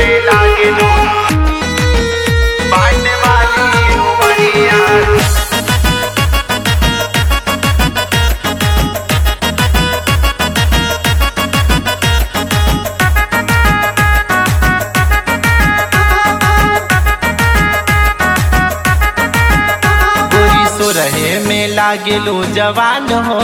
में लागे लो बाट वाली उमरिया गोरी सो रहे में लागे लो जवान हो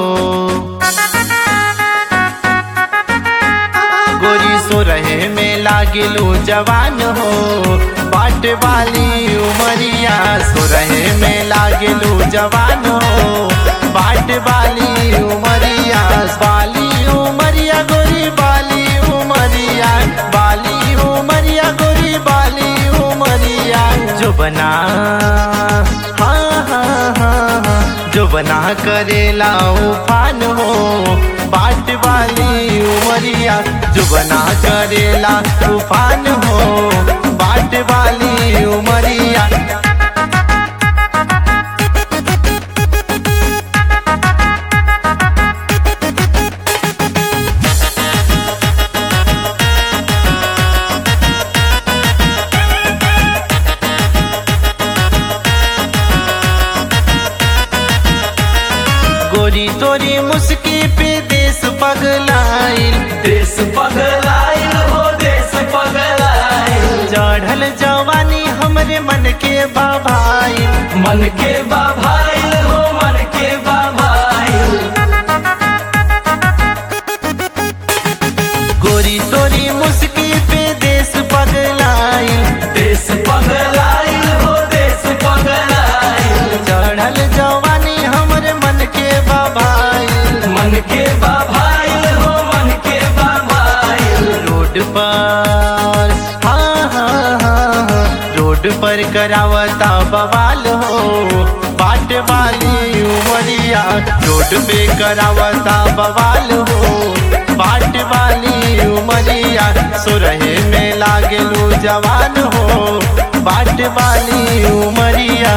गोरी सो रहे में लागे लो जवान हो बाट वाली उमरिया सो रहे में लागे लो जवान हो बाट वाली उमरिया बाली उमरिया गोरी बाली उमरिया बाली उमरिया गोरी बाली उमरिया जो बना हाँ हाँ हाँ हाँ जो बना करेला उफान हो बाट वाली उमरिया जो बना करेला तूफान हो बाट वाली उमरिया गोरी तोरी मुस्की पे देश पगलाइल देश पगलाइल हो देश पगलाइल चढ़ल जवानी हमरे मन के बाभाइल मन के बाभाइल हो मन के बाभाइल गोरी तोरी मुस्की पे देश पगलाइल देश पगलाइल हो देश पगलाइल चढ़ल जवानी हमरे मन के बाभाइल मन के बाभाइल हो मन के बाभाइल रोड पर हाँ हाँ हाँ हाँ, रोड पर करावता बवाल हो बाट वाली उमरिया रोड पे करावता बवाल हो बाट वाली उमरिया सो रहे में लागेलू जवान हो बाट वाली उमरिया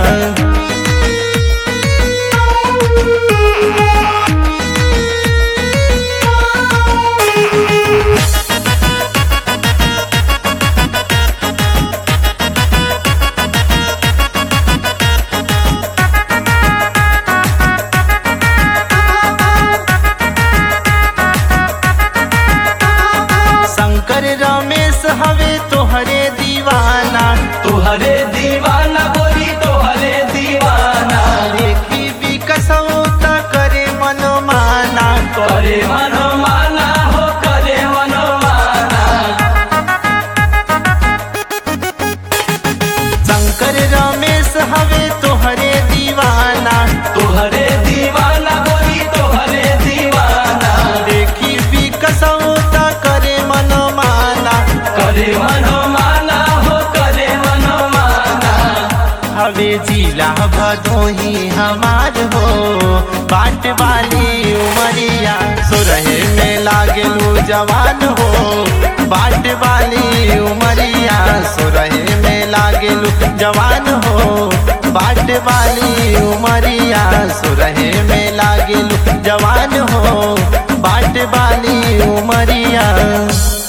शंकर रमेश हवे तोहरे दीवाना तुहरे दीवाना बोली तुहरे दीवाना देखी विकसौता करे मनमाना करे मनमाना हो करे मनमाना शंकर रमेश हवे तोहरे दीवाना तुहरे दीवाना बोली तुहरे दीवाना देखी विकसौता करे मनमाना करे मनमाना हो करे मनमाना हवे जिला भदोही हमार हो बाट वाली उमरिया सो रहे में लागलू जवान हो बाट वाली उमरिया सो रहे में लागलू जवान हो बाट वाली उमरिया सो रहे में लागलू जवान हो बाट वाली उमरिया